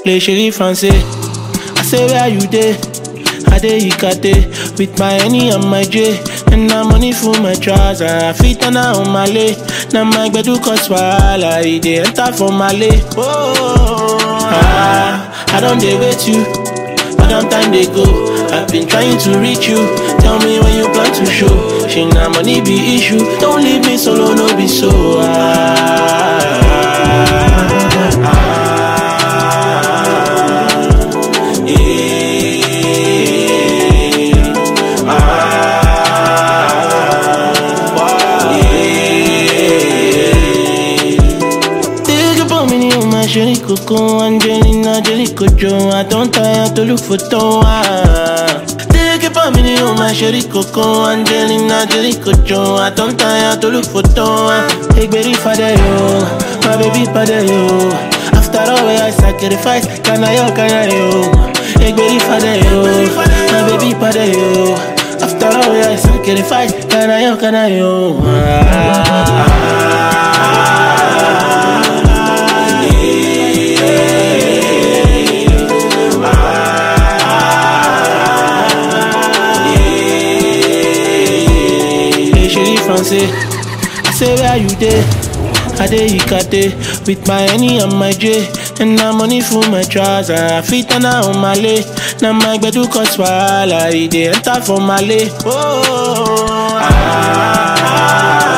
play chérie français. I say where you dey? I dey Ikate with my Henny and my J. And na money full my trouser. I fit turn on my lay. Now my gbedu cause wahala. E dey enter for my lay. Oh, ah, I don't dey wait you. But long time they go. I've been trying to reach you. Tell me when you plan to show. She na money be issue. Don't leave me solo, no be so. Ah, ah, yeah, ah, yeah. Think about me, you my chérie coco, Angelina, Jelly Cojo. I don't tire to look for Toa. Think about me, you my chérie coco, Angelina, Jelly Cojo. I don't tire to look for Toa. Hey, baby, father, yo, my baby, father, yo. After all, where I sacrifice, can I, yo, can I, yo? Hey, baby, father, yo, my baby, father, yo. After all, where I sacrifice, can I, yo, can I, yo? Ah, ah, Hey, chérie français, I say where you dey? I dey Ikate with my Henny and my J. And na money full my trouser. I fit turn on my lay. Now my gbedu cause wahala. E dey enter for my lay. Oh, ah, ah,